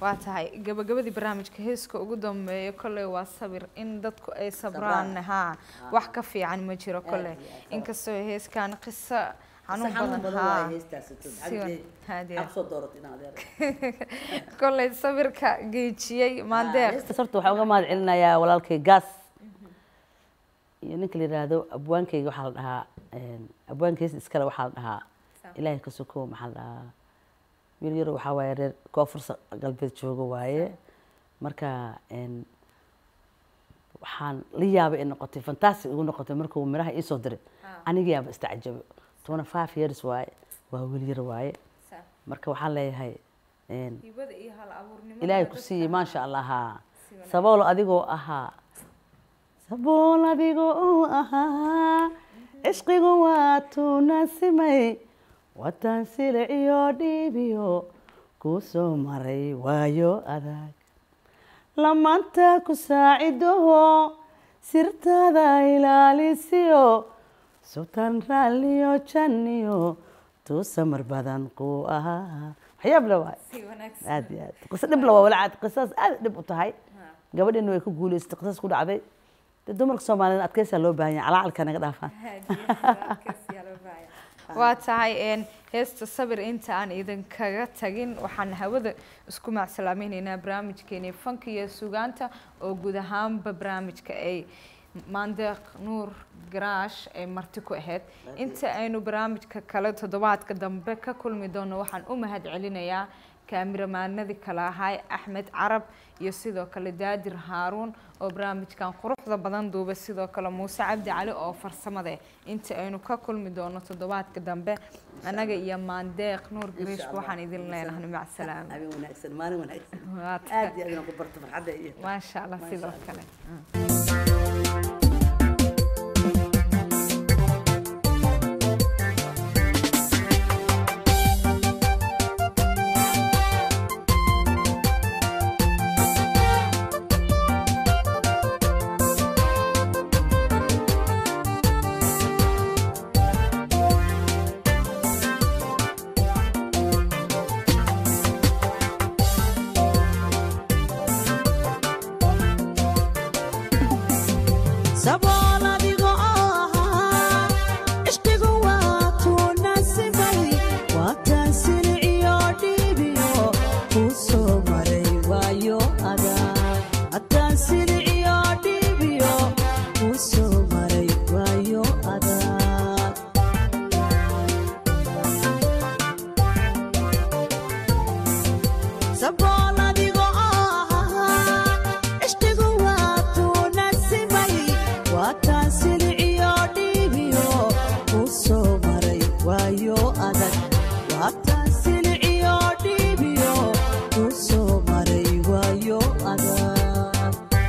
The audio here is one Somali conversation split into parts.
waa tahay gabagabadii barnaamijka heeska ugu dambeeya kolley waa sabir in dadku ay sabraan haa wax ka fiican ma jiro kolley iyo aad. inkastoo heeskan qiso xanuun xanuun badan badan haa waa heestaasi tun Si wan- haadiya. absoo doorat in adeer kolley sabirka geejiyey maandeeq heestaas horta waxaan uga mahad celinayaa walaalkay gaas iyo ninka la yidhaahdo abwaankayga waxaa la dhahaa een, abwaankaysa iskale waxaa la dhahaa ilaahay ka sokow maxaa la dhahaa wiil yaro waxaa waaye reer koonfursa galbeed jooga waaye marka een, waxaan la yaabay in noqotay fantastic igu noqotay markuu miraha iisoo diray anigayaaba istacjabay twenty five years waaye waa wiil yar waaye marka waxaan leeyahay een, hibada iyo hal abuurnimada ilaahay ku siiyey maasha allah haa sabool adigoo ahaa sabool adigoo uu ahaa cishqigu waa tuunasimay wadan siliciyo dhiibiyo kuu soo maray waayo adag lamanta ku saacidoho sirtaada ilaalisiyo sultan raalliyo janniyo tuu samar badan kuu ahaa waxyaab le waay si wanaagsan aad iyo aad qiso dhib la waa walaacaad qisaas aad dhib u tahay gabadheena way ku guuleysatay qisaas ku dhacday dee dumarka soomaaliyeed adkeysaa loo baahan yahay calacalka naga dhaafaan waa tahay een heesta sabir inta aan idinkaga tagin waxaan hawada isku macsalaamaynaynaa barnaamijkeeni fanka iyo sugaanta oo guud ahaanba barnaamijka ay maandeeq nuur garaash ay marti ku ahayd inta aynu barnaamijka kale toddobaadka dambe ka kulmi doono waxaan u mahad celinayaa kaamiramanadii kale ahay axmed carab iyo sidoo kale daadir haaruun oo barnaamijkan quruxda badan duuba sidoo kale muuse cabdi cali oo farsamade inta aynu ka kulmi doono toddobaadka dambe annaga iyo maandeeq nuur gariish waxaan idin leenahay mac salaama habeen wanaagsan maalin wanaagsan Waa aad tahay. iyo aad inaan ku barto farxadda iyo maasha allah Maasha sidoo Allah. kale sabool adigoo ahaa cishqigu waa tuunasimay waataan siliciyo dhiibiyo kuu soo maray waayo adag hataan siliciyo dhiibiyo kuu soo maray waayo adag sabool adigoo ahaa cishqigu waa tuunasimay waataan siliciyo dhiibiyo kuu soo maray waayo adag waataan siliciyo dhiibiyo kuu soo maray waayo adag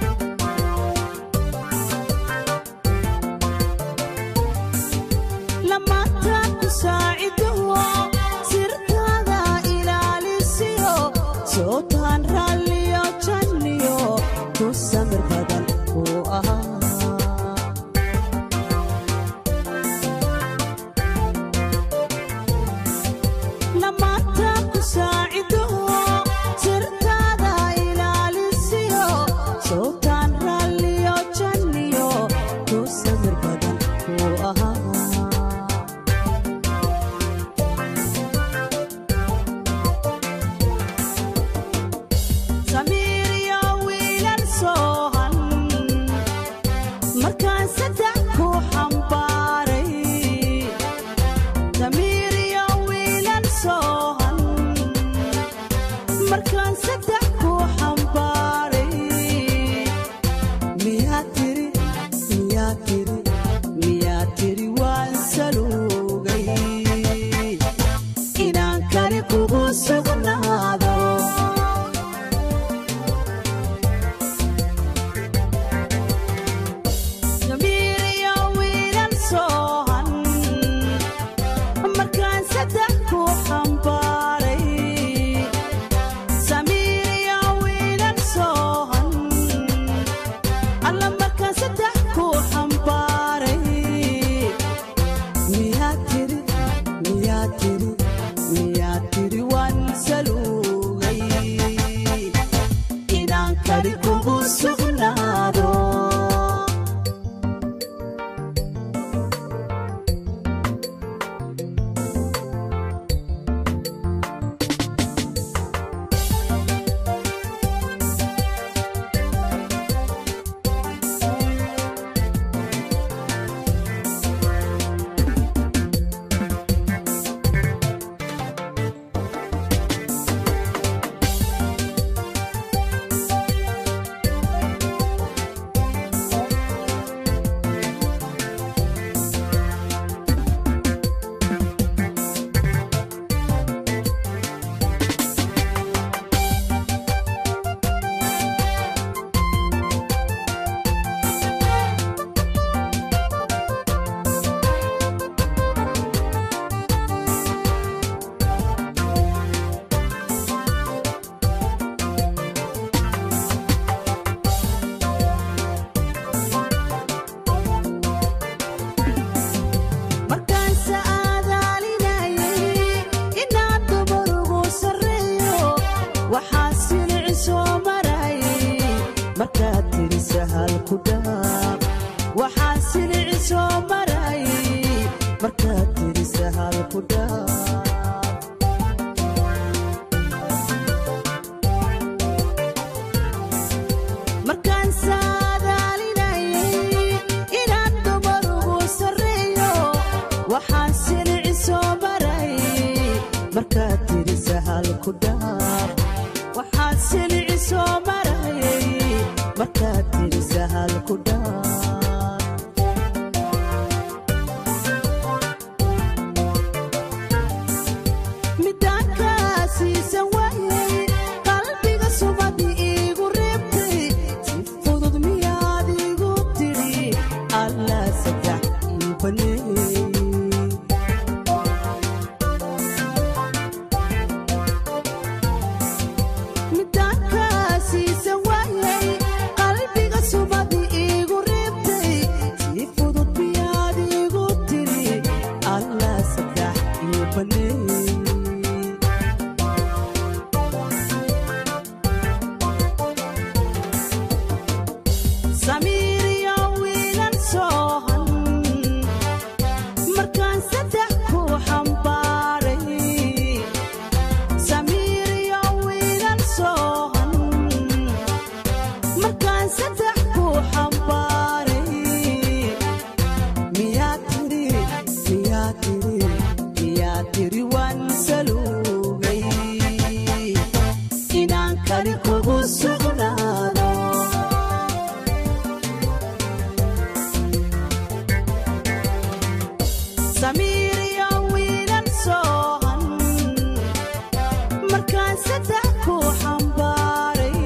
lamaanta ku saacidoho sirtaada ilaalisiyo sootaan raalliyo janniyo ku samir badan kuu ahaa lamaanta ku saacidoho sirtaada ilaalisiyo sootaan raalliyo janniyo ku samir badan kuu ahaa samiiriyo wiilan soohan markaan saddex ku xambaaray samiiriyo wiilan soohan markaan saddex ku xambaaray miyaa tiri miyaa tiri miyaa tiri waan saluugay inaan kali kugu sugnaado Samiiriyo wiilan soohan markaan saddex ku xambaaray Samiir waxaa silici soo maray markaad tiri sahal ku dhaaf waxaa silici soo maray markaad tiri sahal ku dhaaf markaan saadaalinayay inaan dumar ugu sarreeyo waxaan silici soo maray markaad tiri sahal ku dhaaf waxaan silici soo maray markaad tiri sahal ku dhaaf midaankaasiisan waayay qalbiga subadi iigu reebtay si fudud miyaad igu tidhi allaa saddex ii baneeyey midaankaasiisan waayay qalbiga subadi iigu reebtay si fudud miyaad igu tidhi allaa saddex ii baneeyey samiiriyo wiilan soohan markaan saddex ku xambaaray samiiriyo wiilan soohan markaan saddex ku xambaaray miyaa tiri miyaa tiri miyaa tiri waan saluugay inaan kali kugu sugnaado samiiriyo wiilan soohan markaan saddex ku xambaaray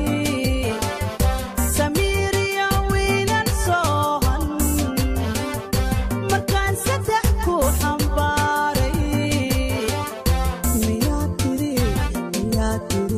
samiiriyo wiilan soohan markaan saddex ku xambaaray miyaa tiri miyaa tiri